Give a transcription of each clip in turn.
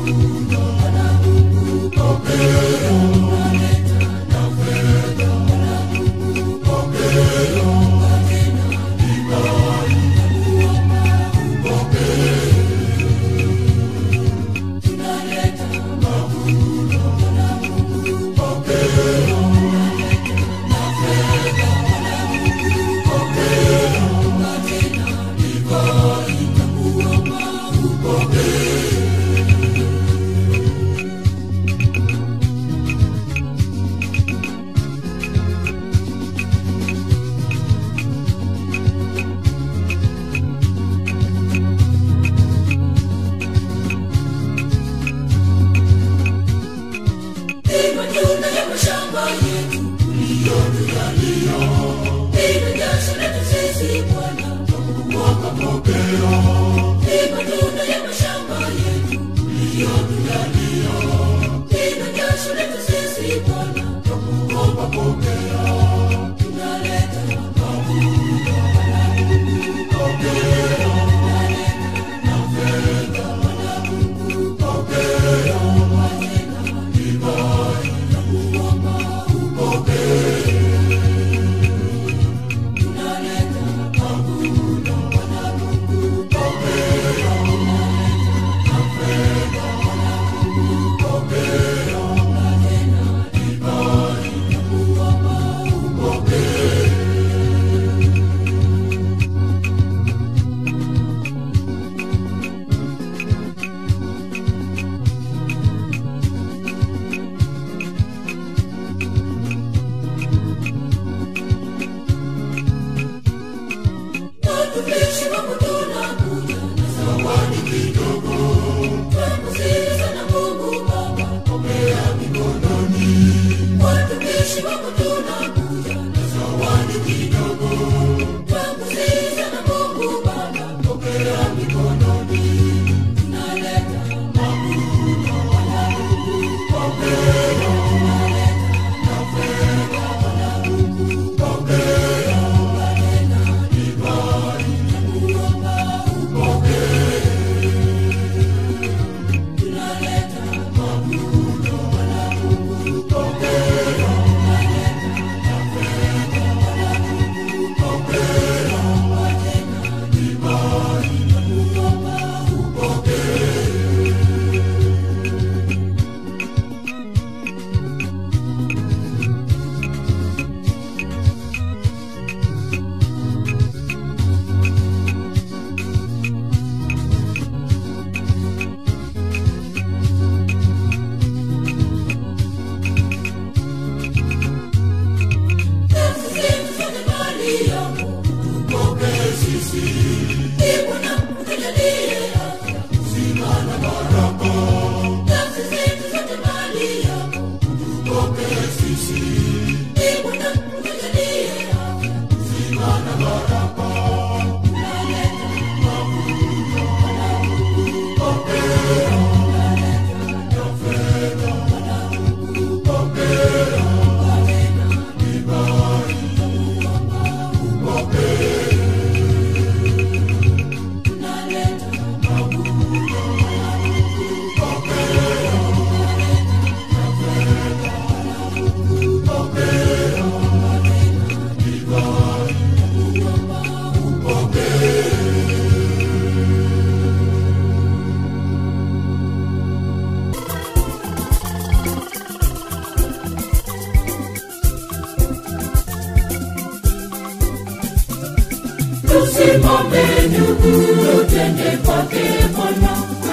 tusimame ndugu twende kwake bwana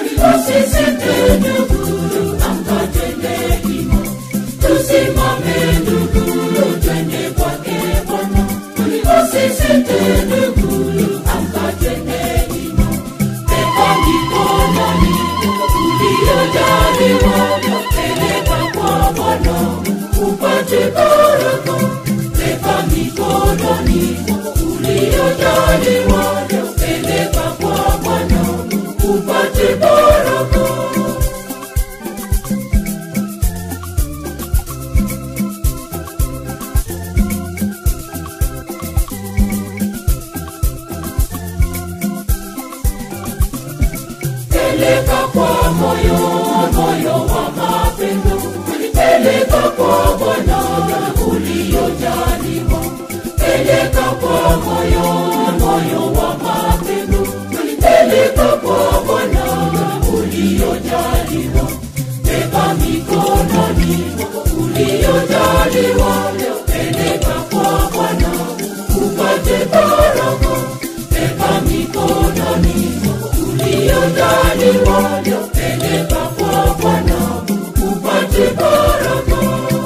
usisite ndugu amkatende himo tusimame ndugu twende kwake bwana usisite ndugu amkatende himo peka mikononi uliyojaliwa peleka kwa bwana upate baraka peka mikononi uliyojaliwa peleka kwa bwana upate baraka peleka kwa moyo moyo wa mapendo peleka kwa bwana uliojaliwa peleka kwa moyo moyo wa mapendo peleka kwa bwana uliojaliwa beba mikononi uliojaliwa peleka kwa bwana upate baraka beba mikononi uliojaliwa peleka kwa bwana upate baraka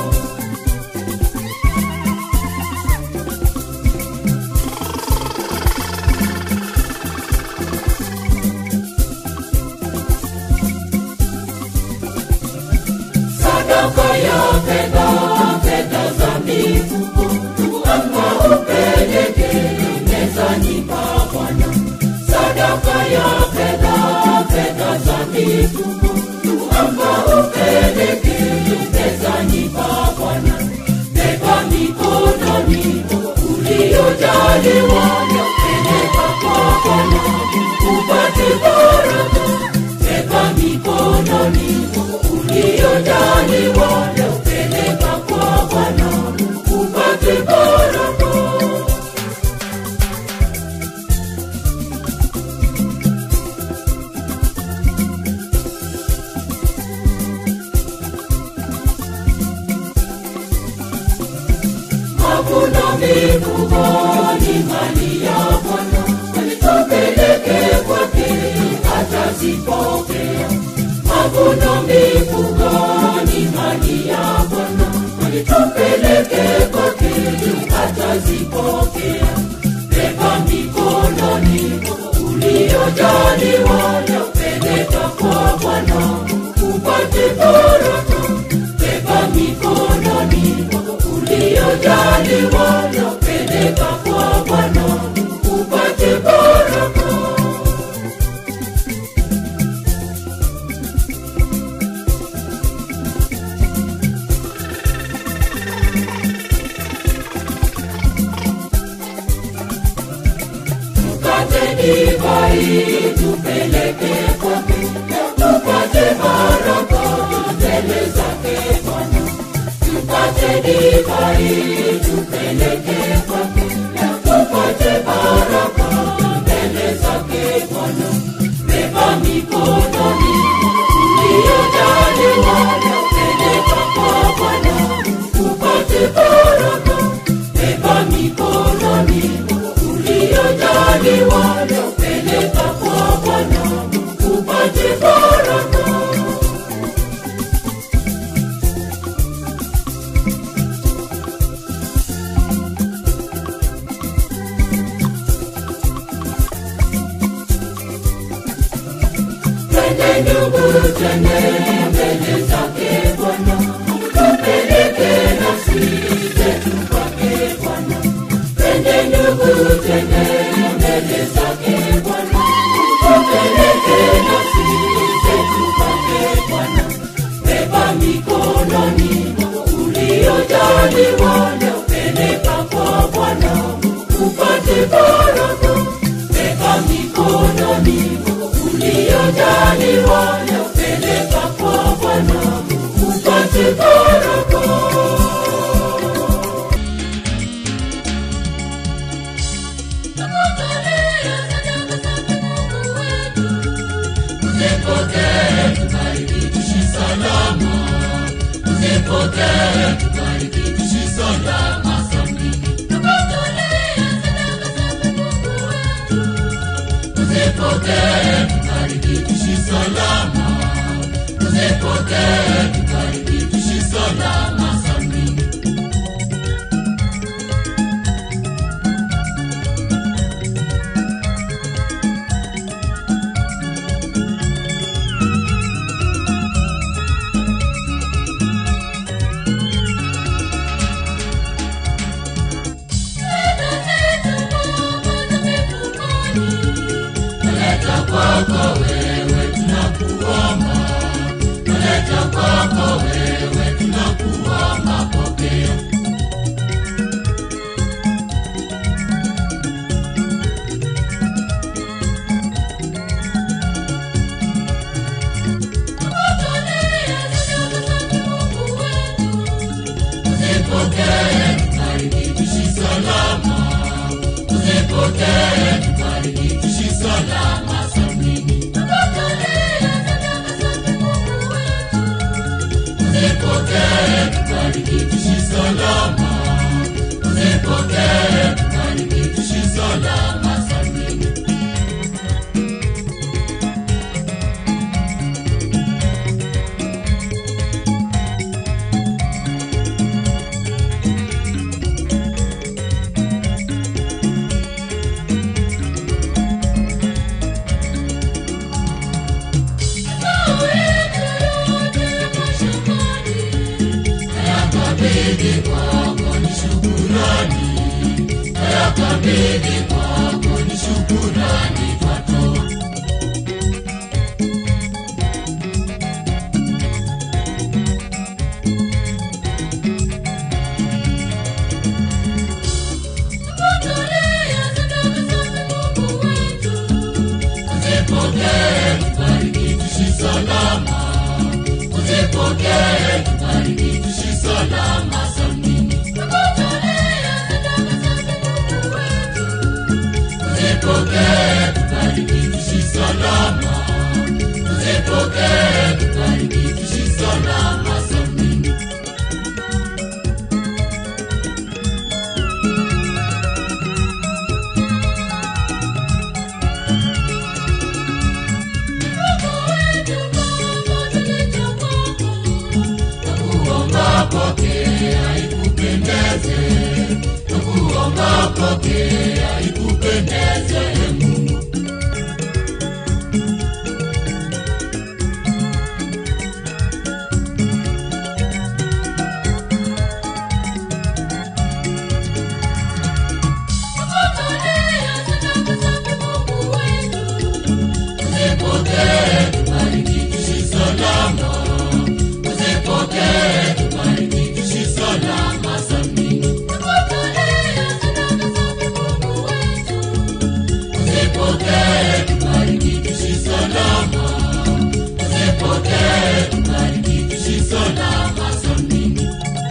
sadaka ya fedha fedha za mifuko anga upeleke mezani pa bwana sadaka ya fedha fedha za mifuko anga upeleke mezani pa bwana beba mikononi uliojaliwa peleka kwa bwana upate baraka beba mikononi uliojaliwa peleka kwa bwana upate baraka mavuno mifugo ni mali ya bwana alitupeleke kwake atazipokea mavuno mifugo ni mali ya bwana alitupeleke kwake atazipokea beba mikononi uliojaliwa peleka kwa bwana upate baraka beba mikononi uliojaliwa peleka kwa bwana upate baraka tupate divai tupeleke kwake tupate baraka mbele zake bwana tupate divai tupeleke kwake tupate baraka mbele zake bwana beba mikononi uliojaliwa peleka kwa bwana upate baraka beba mikononi uliojaliwa peleka kwa bwana upate baraka twende ndugu twende mbele zake bwana tupeleke nafsi zetu kwake bwana twende ndugu twende mbele zake bwana tupeleke nafsi zetu kwake bwana beba mikononi uliojaliwa peleka kwa bwana upate baraka beba mikononi uliojaliwa peleka kwa bwana upate baraka Usipokee tubariki tuishi salama. Usipokee tubariki tuishi salama sambini. Usipokee tubariki tuishi salama. Usipokee tubariki tuishi salama sambini. Naleta kwako wewe tunakuomba, naleta kwako wewe tunakuomba, pokea. salama uzipokee tubariki tuishi salama salmini yakabidhi kwako ni shukurani yakabidhi kwako ni shukurani twatoa uzipokee tubariki tuishi salama uzipokee tubariki tuishi salama salmini uzipokee tubariki tuishi salama uzipokee tubariki tuishi salama salmini nakuomba pokea ikupendeze nakuomba pokea ikupendeze mungu uzipokee tubariki tuishi salama uzipokee tubariki tuishi salama salmini uzipokee tubariki tuishi salama uzipokee tubariki tuishi salama salmini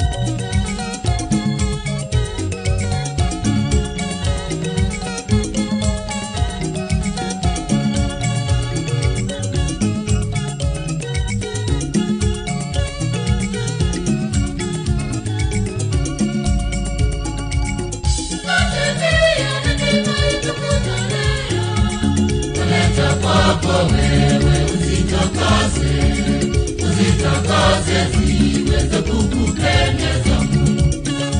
kuleta kwako wewe uzitakase uzitakase ziweze kukupendeza mungu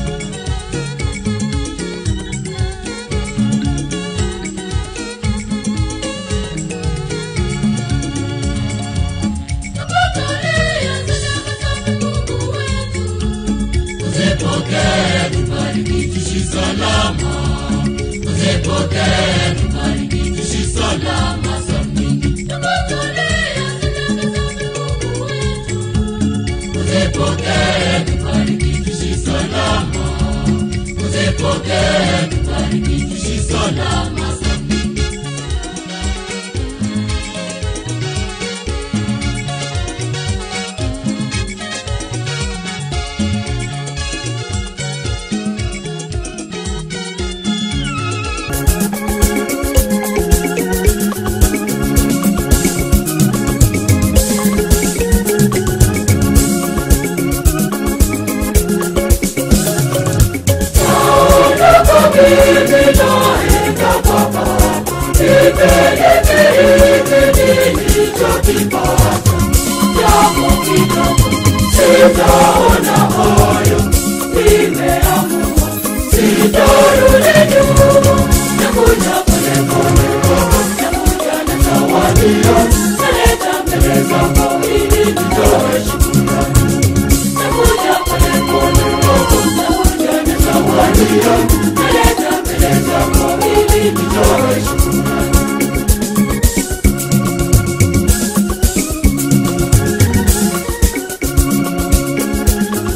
uzipokee tubariki tuishi salama uzipokee tubariki tuishi salama salmini uzipokee tubariki tuishi salama uzipokee tubariki tuishi salama salmini Thank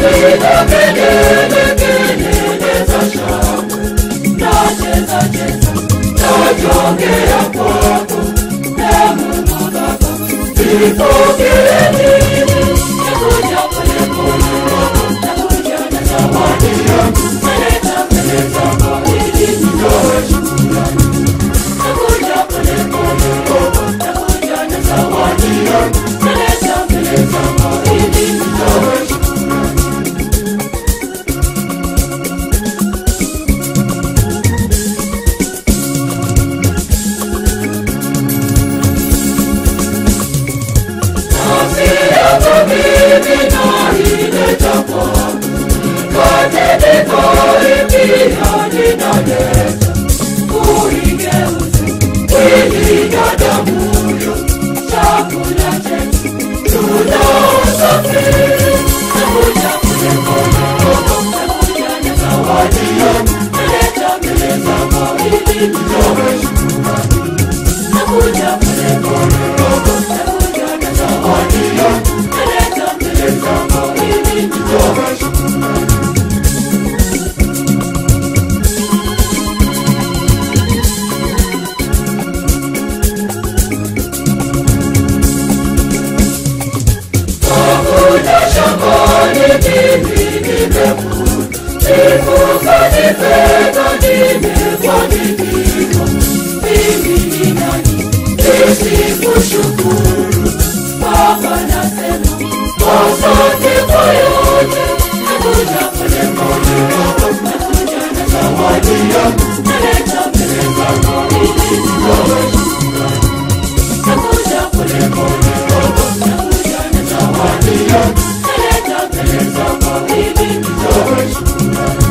piga kelele, kelele za shangwe, nacheza cheza, najongea kwako, e Mungu Baba, nipokee mimi, nakuja pole pole, nakuja na zawadi yangu, naleta mbele zako ili nitoe shukrani. Nakuja pole pole, nakuja na zawadi yangu, naleta mbele zako ili nitoe shukrani. Nafsi yako mimi naileta kwako, mkate nikaipia ninaleta, uigeuze mwili na damuyo, chakula chetu tunaosafiri. Nakuja pole pole, nakuja na zawadi yangu, naleta mbele zako ili nitoe shukrani. Nakuja pole pole, nakuja na zawadi yangu, naleta mbele zako ili nitoe shukrani. Nakuja shambani mimi nimekuja, nifuka nifeka nimefanikiwa. Mimi ni nani nisikushukuru? Baba nasema asante kwa yote. Nakuja pole pole, nakuja na zawadi yangu, naleta mbele zako ili nitoe shukrani. Nakuja pole pole, nakuja na zawadi yangu, naleta mbele zako ili nitoe shukrani.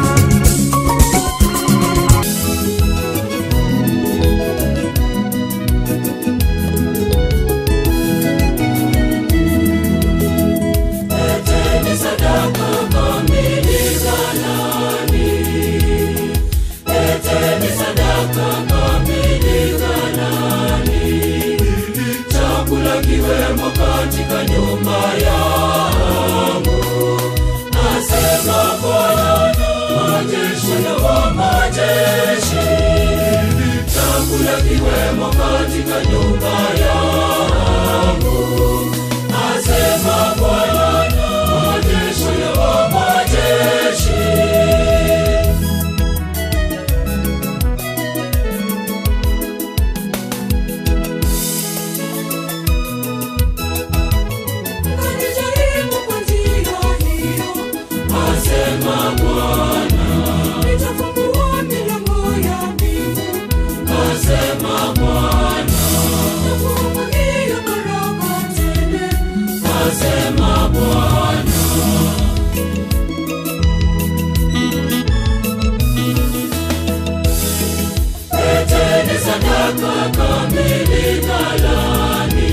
Leteni sadaka kamili ghalani. Leteni sadaka kamili ghalani. Chakula kiwemo katika nyumba yangu. Asema Bwana majeshi na wa majeshi. Chakula kiwemo katika nyumba yangu. Asema Bwana majeshi na wa majeshi. Kanijaribu kwa njia hiyo, asema Bwana. Nitafungua milango ya mbingu, asema Bwana. Nakuagilia baraka tele, asema Bwana. Leteni sadaka kamili ghalani.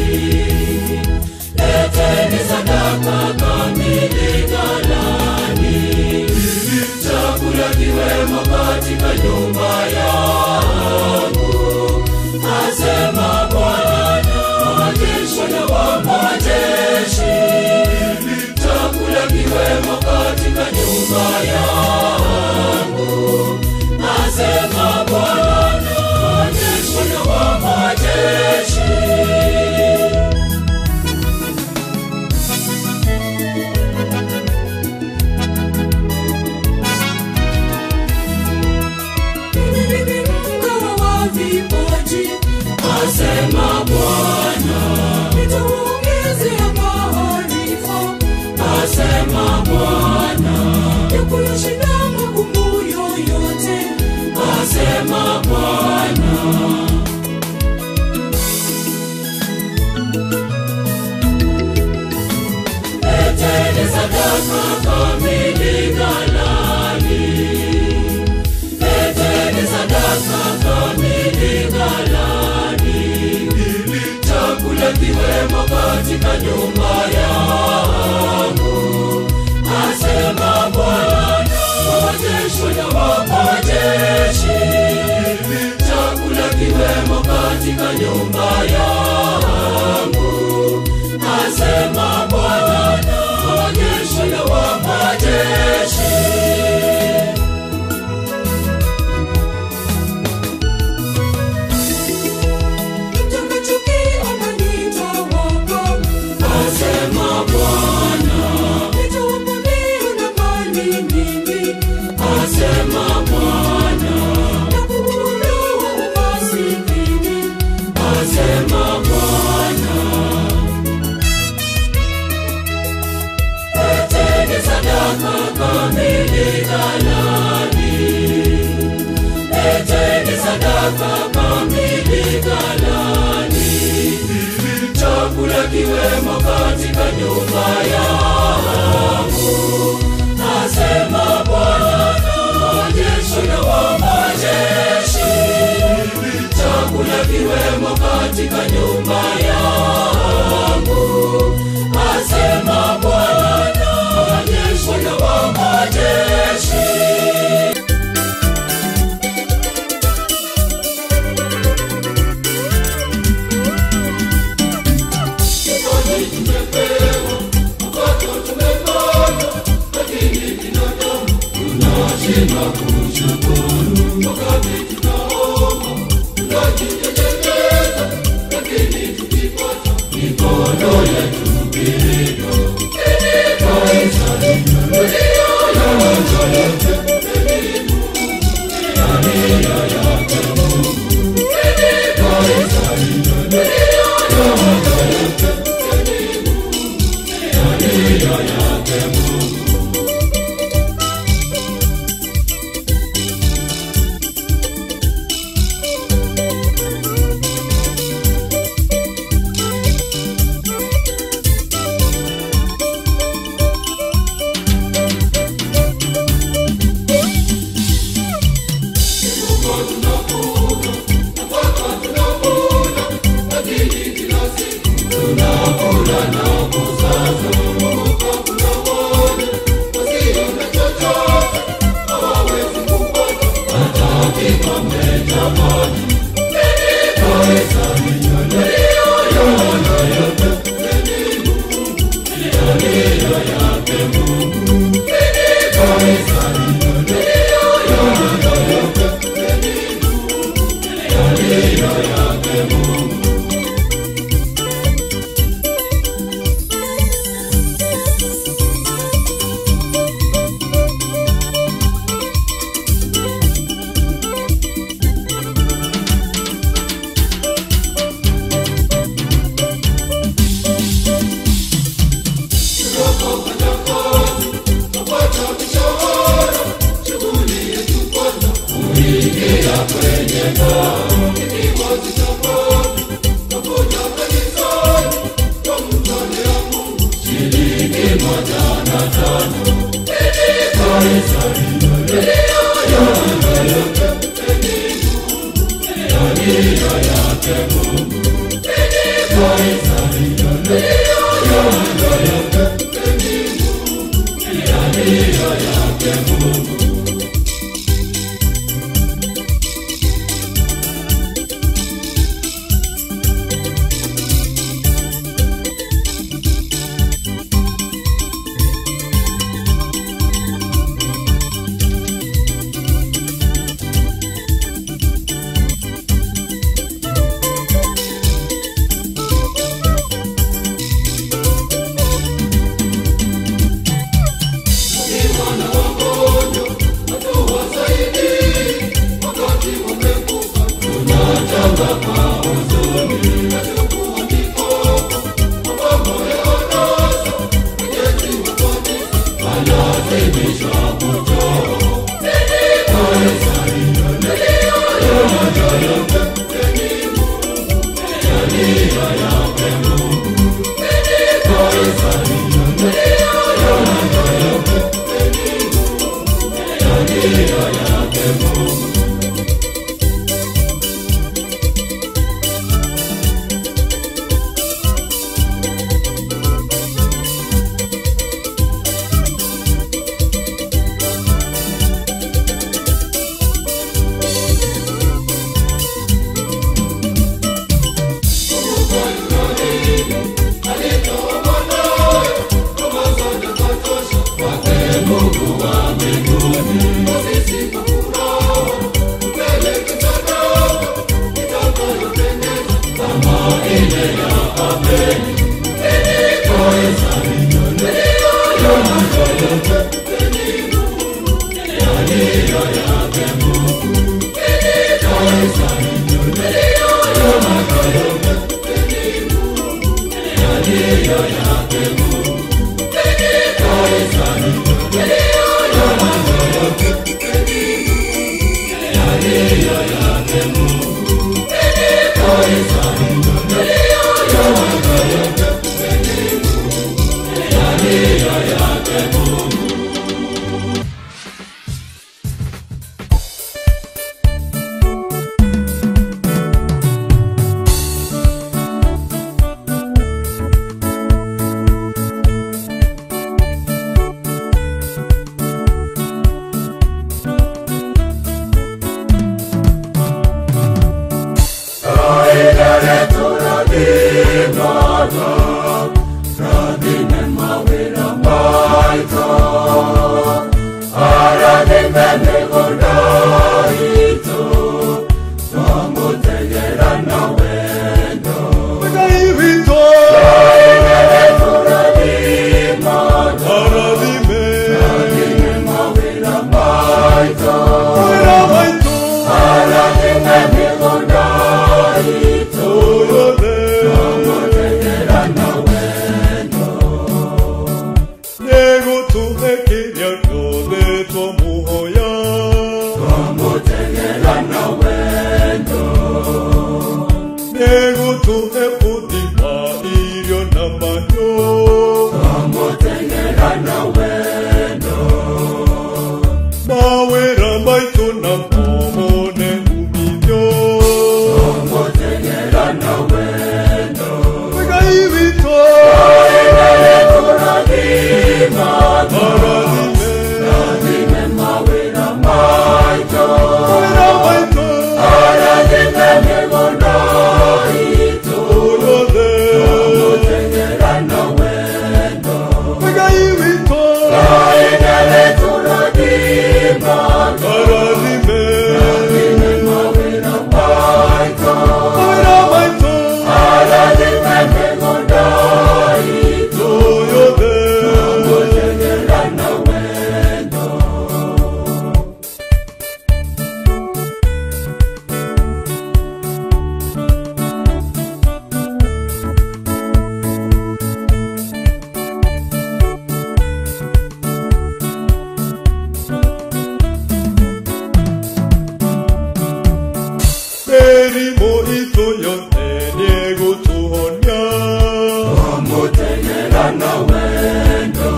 Leteni sadaka kamili ghalani. Chakula kiwemo katika nyumba yangu. Asema Bwana majeshi na wa majeshi. Chakula kiwemo katika nyumba yangu. Asema Bwana majeshi na wa majeshi. Mgawa vipaji, asema Bwana. Nitawaongezea maarifa, asema Bwana. Ya kuyashinda magumu yoyote, asema Bwana. Leteni sadaka kamili ghalani. Leteni sadaka kamili ghalani. Chakula kiwemo katika nyumba yangu. Asema Bwana majeshi na wa majeshi. Chakula kiwemo katika nyumba yangu. Asema Bwana majeshi na wa majeshi. kiwemo katika nyumba yangu, asema Bwana majeshi na wa majeshi. Chakula kiwemo katika nyumba yangu, asema Bwana majeshi na wa majeshi. Mungu wa mbinguni, sisi kwa furaha turadhimana radhime mawĩra maitũ arathime mĩgũnda itũ twamũtegera na wendo Ngai witũ tũrathimana arathime radhime mawĩra maitũ wĩra maitũ arathime mĩgũnda itũ yothe twamũtegera na wendo nĩgũtũhe kĩrĩa gĩothe twamũhoya twamũtegera na wendo nĩgũtũhe ũthima irio na mahiũ twamũtegera na wendo mawĩra maitũ na momone umithio twamũtegera na wendo Ngai witũ tũrathimana arathime rathime mawĩra maitũ wĩra maitũ arathime mĩgũnda itũ yothe twamũtegera na wendo Ngai witũ Aendele tũrathimana arathime rathime mawĩra maitũ wĩra maitũ arathime mĩgũnda itũ yothe twamũtegera na wendo mĩrimũ itũ yothe nĩgũtũhonia twamũtegera na wendo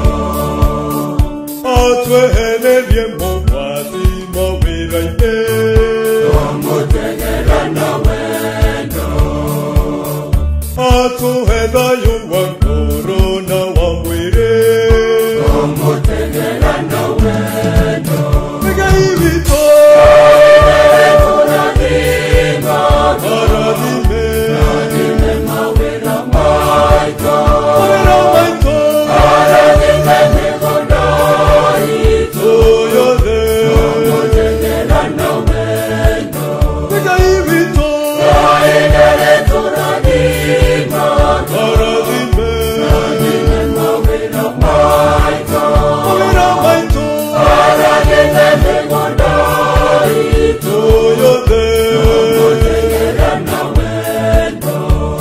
atwehererie mogwati mawĩra-inĩ twamũtegera na wendo atũhe thayũ wa ngoro na wa mwĩrĩ twamũtegera na wendo Ngai witũ tũrathimana arathime rathime mawĩra maitũ mawĩra maitũ arathime mĩgũnda itũ yothe twamũtegera na wendo Ngai witũ aendele tũrathimana arathime rathime mawĩra maitũ mawĩra maitũ arathime mĩgũnda itũ yothe twamũtegera na wendo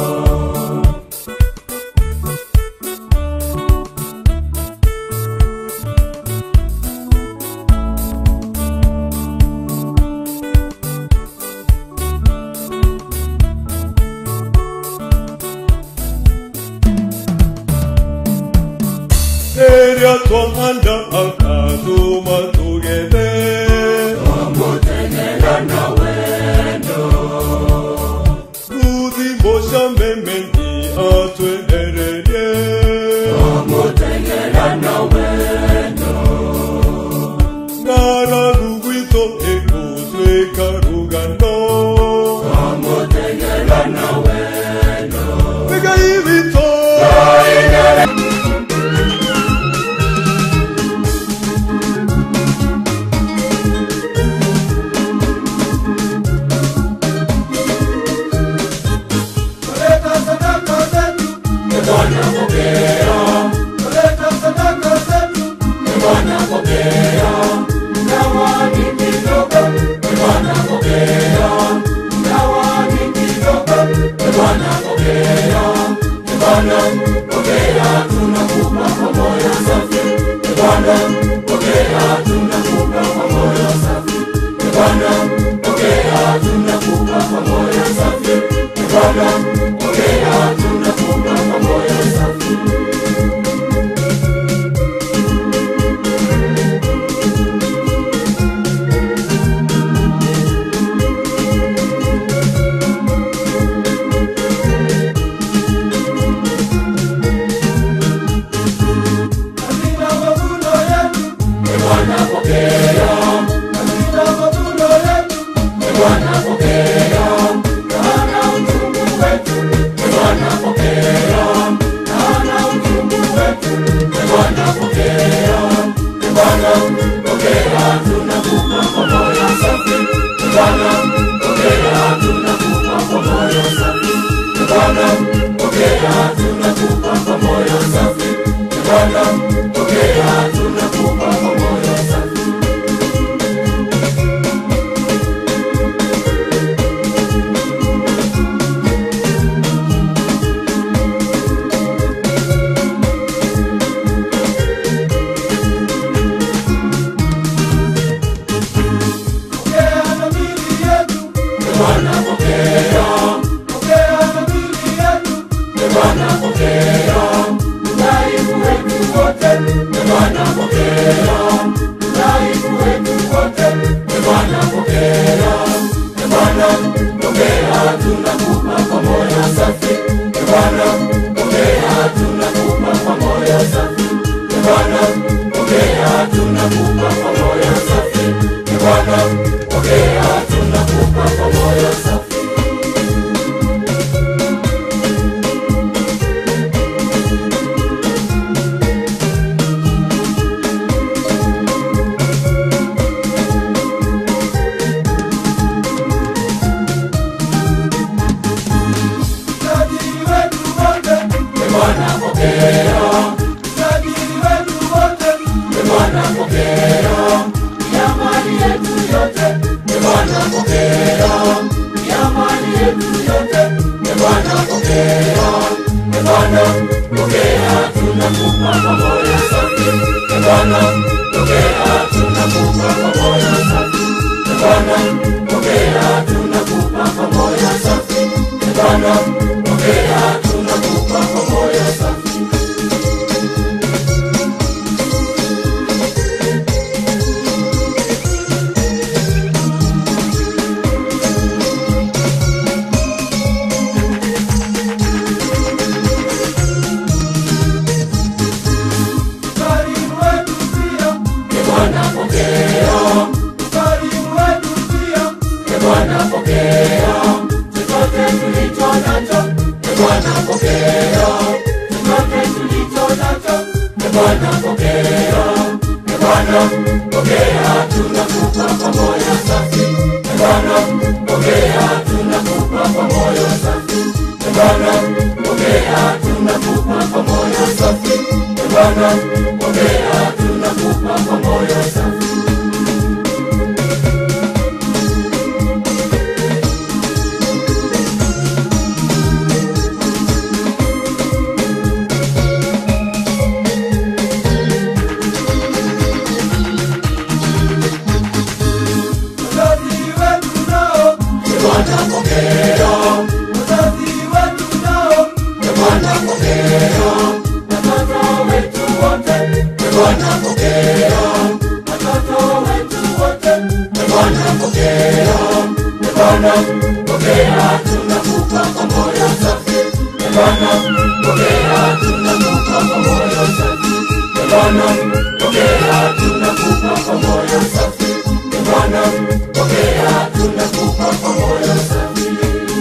rĩrĩa twahanda akatũma tũgethe twamũtegera na wendo Kuthimbo cia memeni atwehererie twamũtegera na wendo ng'aragu gwitũ ĩgũtuĩka rũgano twamũtegera na wendo Ngai witũ Bwana pokea, pokea dhamiri yetu, e Bwana pokea, udhaifu wetu wote, e Bwana pokea, udhaifu wetu wote, e Bwana pokea, e Bwana pokea, tunakupa kwa moyo safi, e Bwana pokea, tunakupa kwa moyo safi, e Bwana pokea, tunakupa kwa moyo safi, e Bwana pokea, tunakupa kwa moyo safi. Utajiri wetu wote, e Bwana pokea. Utajiri wetu wote, e Bwana pokea. Ya mali yetu yote, e Bwana pokea. Ya mali yetu yote, e Bwana pokea. E Bwana pokea, tunakupa kwa moyo safi. E Bwana pokea, tunakupa kwa moyo safi. E Bwana pokea, tunakupa kwa moyo safi. E Bwana pokea, tunakupa kwa moyo safi. Ukarimu wetu pia, e Bwana pokea. Ukarimu wetu pia, e Bwana pokea. Chochote tulicho nacho, e Bwana pokea. Chochote tulicho nacho, e Bwana pokea. E Bwana pokea, tunakupa kwa moyo safi. E Bwana pokea, tunakupa kwa moyo safi. E Bwana pokea, tunakupa kwa moyo safi. E Bwana pokea, tunakupa kwa moyo safi. Wazazi wetu nao, e Bwana pokea. Wazazi wetu nao, e Bwana pokea. Watoto wetu wote, e Bwana pokea. Watoto wetu wote, e Bwana pokea. E Bwana pokea, tunakupa kwa moyo safi. E Bwana pokea, tunakupa kwa moyo safi. E Bwana pokea, tunakupa kwa moyo safi. E Bwana pokea, tunakupa kwa moyo safi.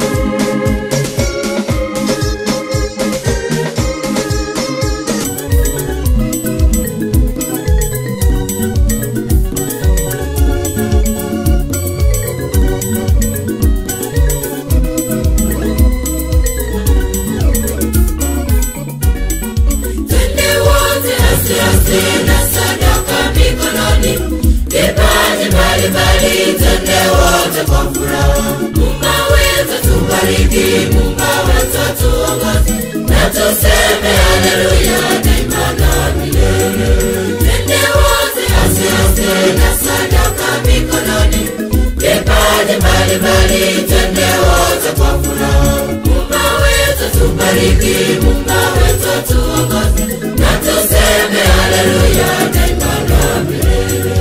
Twende wote asiasi na sadaka mikononi, vipaji mbalimbali, twende wote kwa furaha. Mungu wetu tubariki, Mungu wetu tuongoze, na tuseme haleluya daima na milele. Twende wote asiasi na sadaka mikononi, vipaji mbalimbali, twende wote kwa furaha. Mungu wetu tubariki, Mungu wetu tuongoze, na tuseme haleluya daima na milele.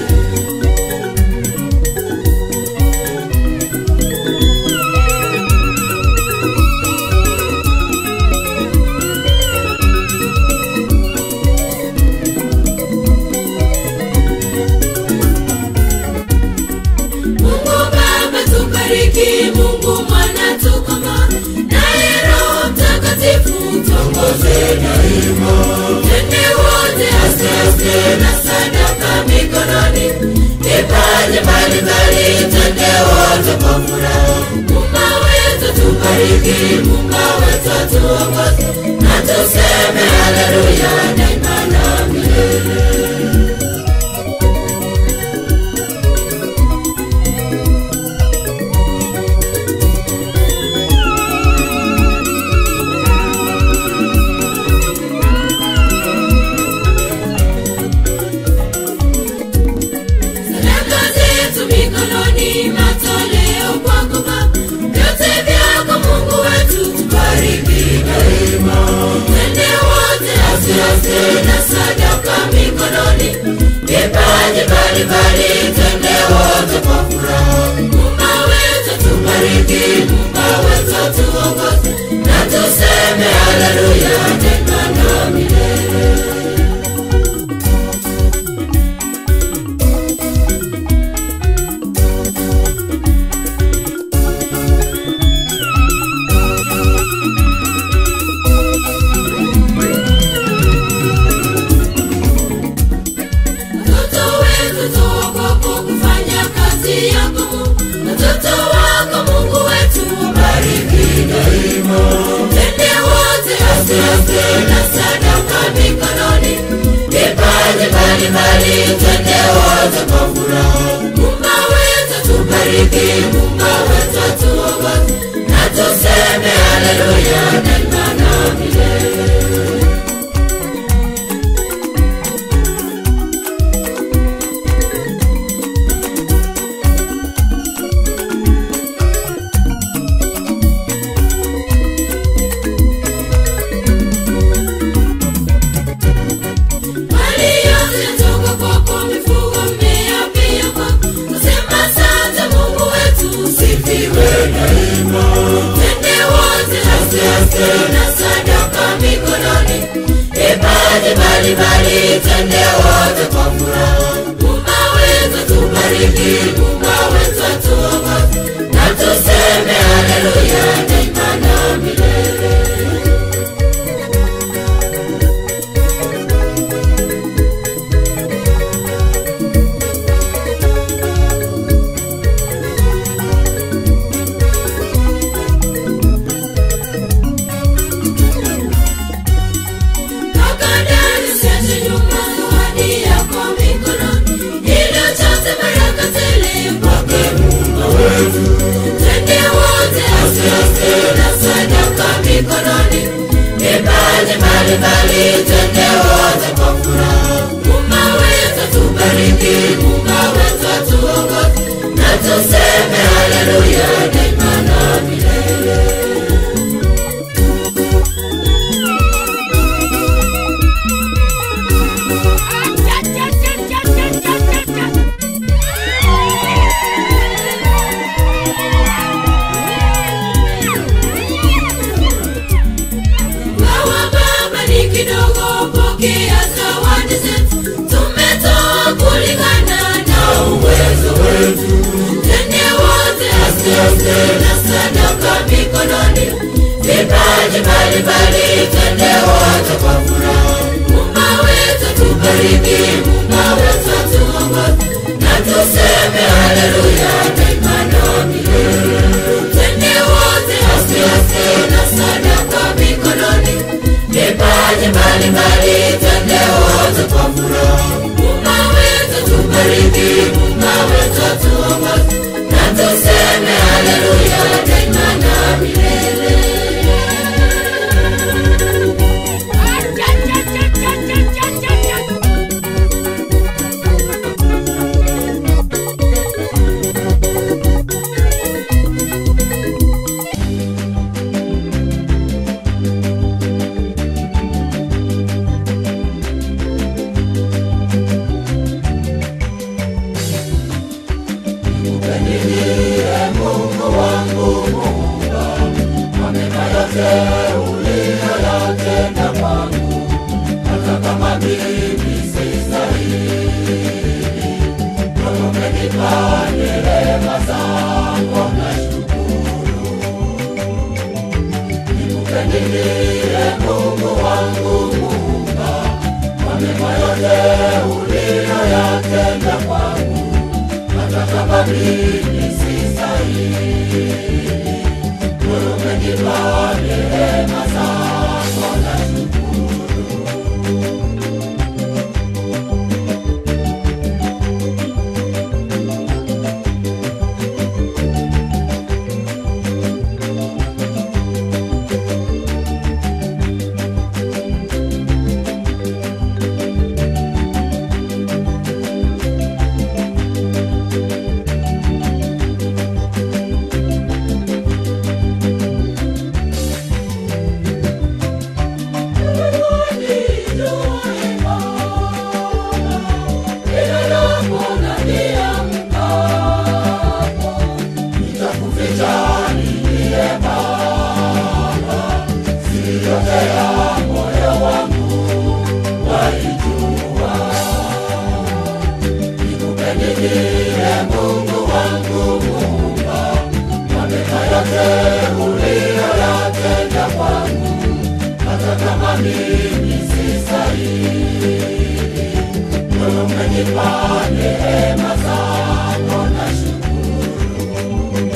Mungu Baba tubariki, Mungu Mwana tukoma, naye Roho Mtakatifu tuongoze daima. Twende wote aste aste na sadaka mikononi, vipaji mbalimbali, twende wote kwa furaha. Mungu wetu tubariki, Mungu wetu tuongoze, na tuseme haleluya daima na milele. Sadaka zetu mikononi, matoleo kwako Baba. mbalimbali twende wote kwa furaha Muumba wetu tubariki Muumba wetu tuongoze na tuseme haleluya tena na milele Watoto wetu tuogopo kufanya kazi yako Mungu. Watoto wako Mungu wetu wabariki daima. Twende wote aste aste na sadaka mikononi. Vipaji mbalimbali twende wote kwa furaha. Muumba wetu tubariki, Muumba wetu atuongoze. Na tuseme haleluya daima na milele. Mali yote yatoka kwako, mifugo, mmea pia kwako. Nasema asante Mungu wetu, usifiwe daima. Twende wote aste aste na sadaka mikononi. Vipaji mbalimbali, twende wote kwa furaha. Muumba wetu tubariki, Muumba wetu atuongoze. Na tuseme haleluya daima na milele. Kakadari usiache nyuma zawadi yako mikononi. Ili ujaze baraka tele kwake Mungu wetu. Twende wote aste aste na sadaka mikononi. Vipaji mbalimbali twende wote kwa furaha. Muumba wetu atubariki, Muumba wetu atuongoze. Na tuseme haleluya daima na milele. Gawa baba ni kidogo, pokea zawadi zetu. Tumetoa kulingana na uwezo wetu. Twende wote aste aste na sadaka mikononi. Vipaji mbalimbali, twende wote kwa furaha. Muumba wetu tubariki, Muumba wetu atuongoze. Na tuseme haleluya daima na milele. Twende wote aste aste na sadaka mikononi. Vipaji mbalimbali, twende wote kwa furaha. Muumba wetu tubariki, Muumba wetu atuongoze. Na tuseme haleluya daima na milele. umenipa neema zako na shukuru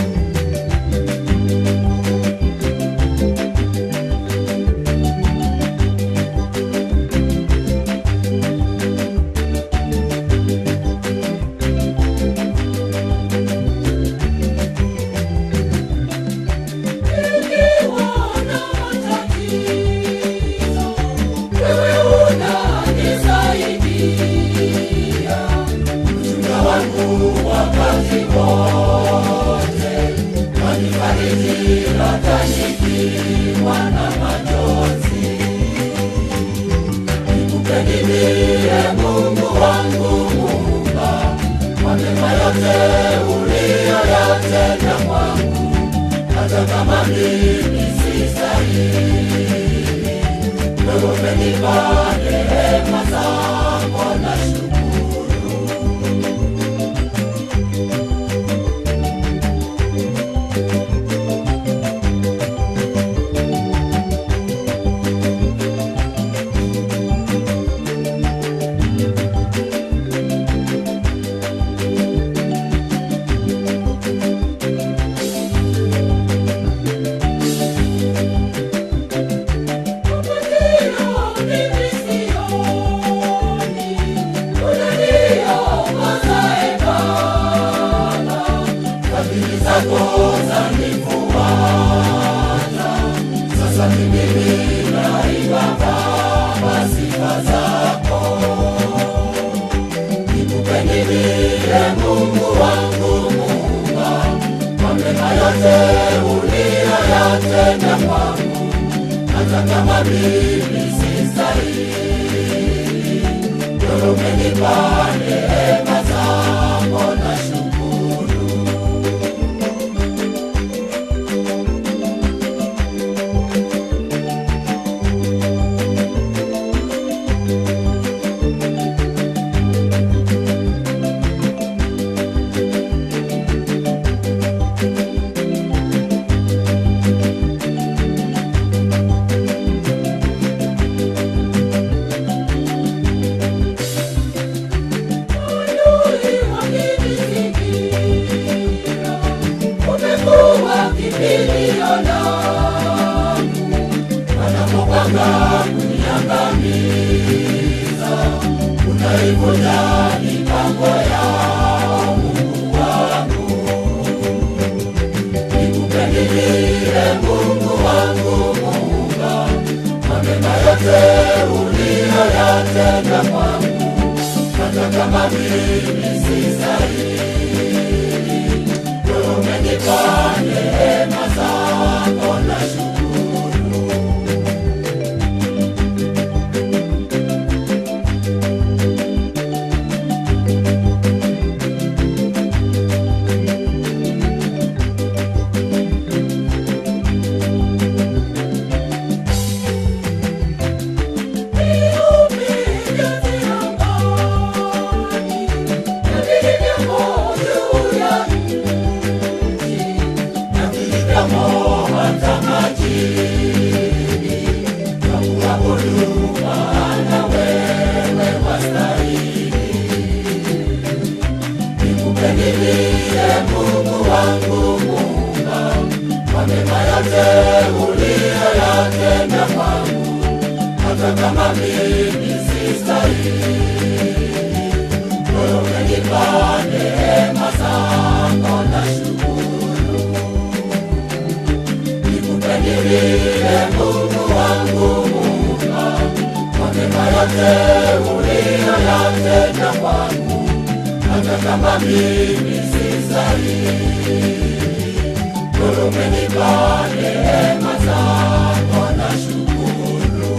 Mungu wangu Muumba, kwa mema yote uliyoyatenda kwangu hata kama mimi si sahihi, wewe umenipa neema zako na shukuru. Mungu wangu Muumba, kwa mema yote uliyoyatenda kwangu hata kama mimi si sahihi, wewe umenipa neema zako na shukuru. Umekuwa kimbilio langu, wanapopanga kuniangamiza, unaivunja mipango yao, Mungu wangu. Nikupendiliye Mungu wangu Muumba, kwa mema yote uliyoyatenda kwangu, hata kama mimi si sahihi wewe umenipa neema zako na shukuru. Mungu wangu Muumba, kwa mema yote uliyoyatenda kwangu, hata kama mimi si sahihi, wewe umenipa neema zako na shukuru. Nikupendilie Mungu wangu Muumba, kwa mema yote uliyoyatenda kwangu, hata kama mimi si sahihi, wewe umenipa neema zako na shukuru.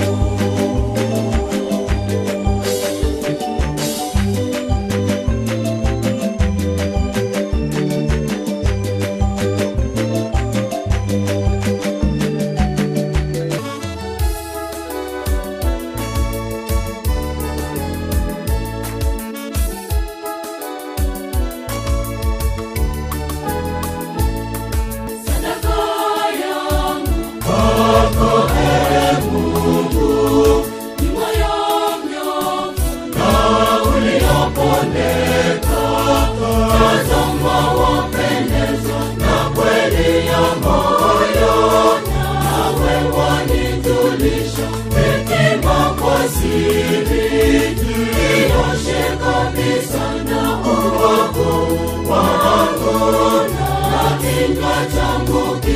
Sadaka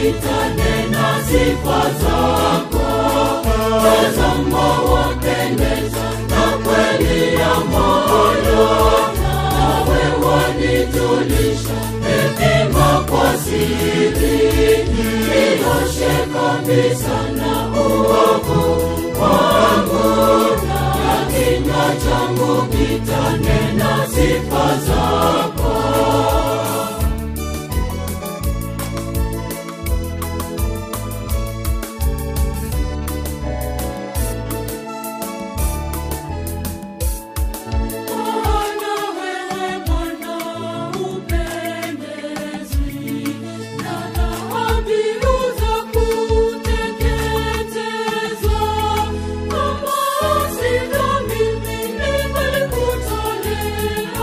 kitanena sifa zako tazama wapendeza na kweli ya moyo nawe wanijulisha hekima kwa siri nioshe kabisa na uovu wangu na kinywa changu kitanena sifa zako Bwana wewe Bwana upendezwi na dhabihu za kuteketezwa. Kama sivyo mimi ningelikutolea.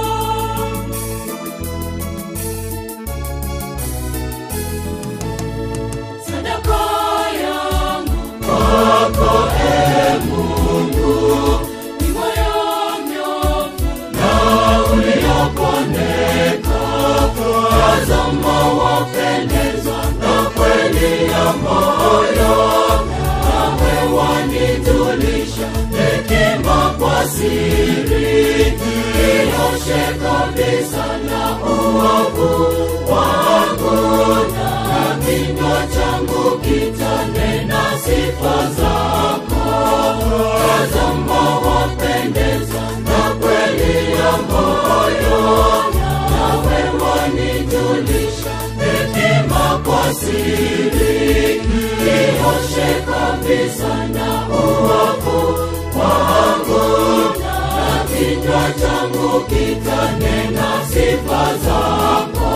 Sadaka yangu kwako, ee Mungu, ni moyo mnyofu na uliopondeka. Tazama wapendezwa na kweli ya moyo, nawe wanijulisha hekima kwa siri. Nioshe kabisa na uovu wangu, na kinywa changu kitanena sifa zako. Tazama wapendeza na kweli ya moyo, nawe wanijulisha hekima kwa siri. Nioshe kabisa na uovu wangu, na kinywa changu kitanena sifa zako.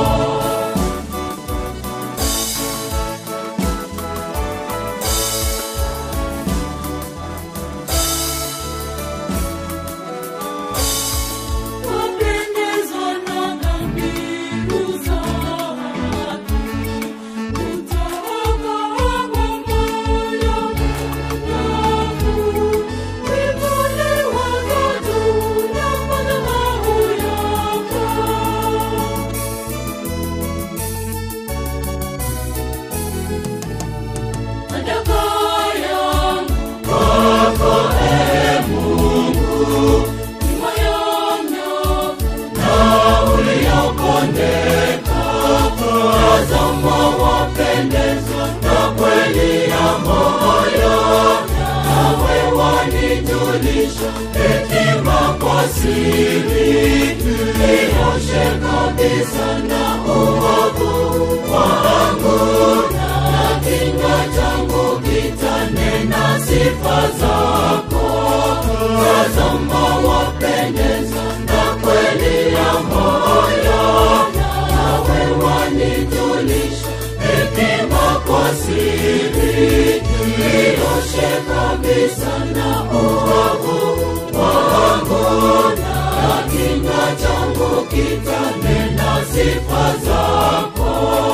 Wapendezwa na dhabihu za haki, kutoka moyo wangu. Winuliwazo juu ya madhabahu yako. Sadaka yangu kwako, ee Mungu, ni moyo mnyofu na uliopondeka. Tazama wapendezwa na kweli ya moyo, nawe wanijulisha hekima kwa siri. Nioshe kabisa na uovu wangu, na kinywa changu kitanena sifa zako. Tazama wapendeza na kweli ya moyo, nawe wanijulisha hekima kwa siri. Nioshe kabisa na uovu wangu, na kinywa changu kitanena sifa zako.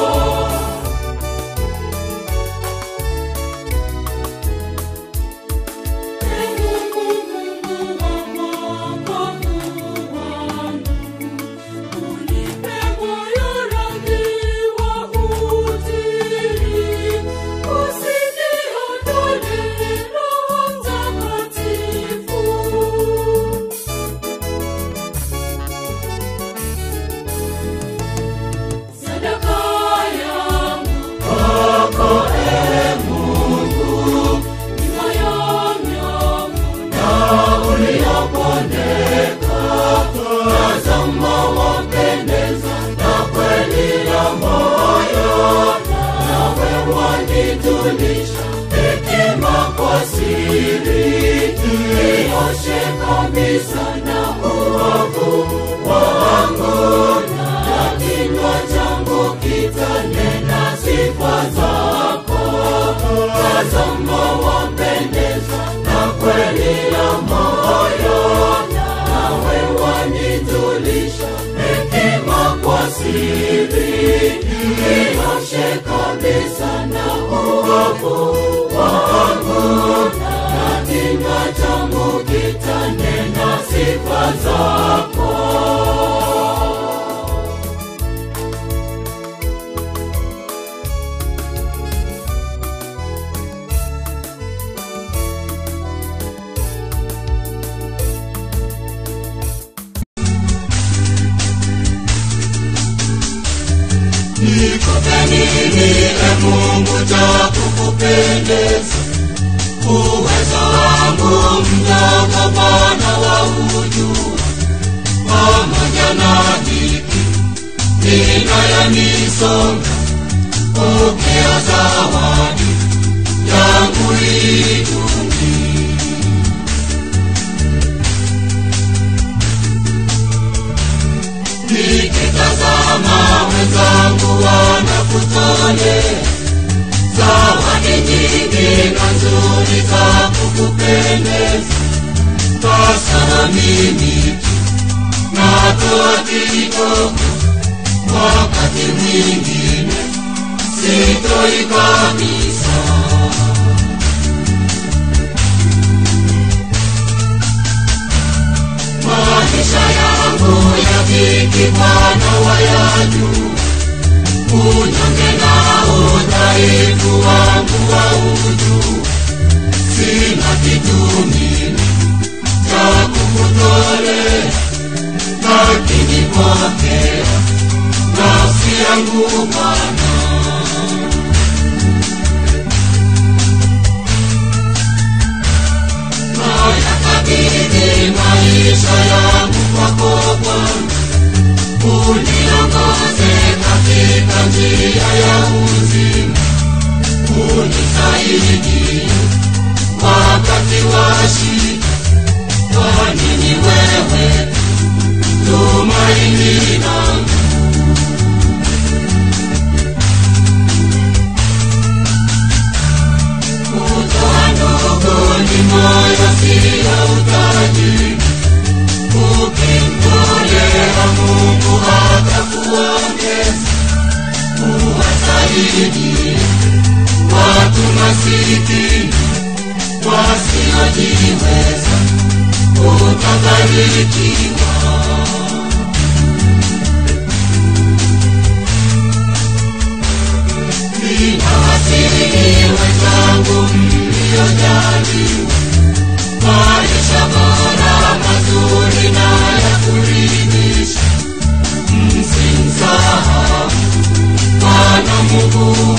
Sadaka yangu kwako, ee Mungu, ni moyo mnyofu na uliopondeka. Tazama wapendeza na kweli ya moyo, nawe wanijulisha hekima kwa siri. Nioshe kabisa na uovu wangu, na kinywa changu kitanena sifa zako. Tazama wapendeza na kweli ya moyo, nawe wanijulisha hekima kwa siri. Nioshe kabisa na uovu wangu, na kinywa changu kitanena sifa zako. nikupe nini e mungu cha kukupendeza uwezo wangu mdogo bwana wa ujua pamoja na dhiki inayonisonga pokea zawadi yangu iduni nikitazama wenzangu wanakutolea zawadi nyingi na nzuri za kukupendeza sasa mimi natoa kidogo wakati mwingine sitoi kabisa maisha yangu ya dhiki bwana wayaju unyonge na udhaifu wangu wa uju sina kitu mimi cha kukutolea lakini pokea nafsi yangu bwana nayakabidhi maisha yangu kwako bwana uniongoze katika njia ya uzima unisaidie wakati wa shida kwani ni wewe tumaini langu kutoa ndogo ni moyo sio utajiri ukimtolea mungu atakuongeza uwasaidie watu masikini wasiojiweza utabarikiwa ninawasihi wenzangu mliojaliwa maisha bora mazuri na ya kuridhisha msimsahau bwana mungu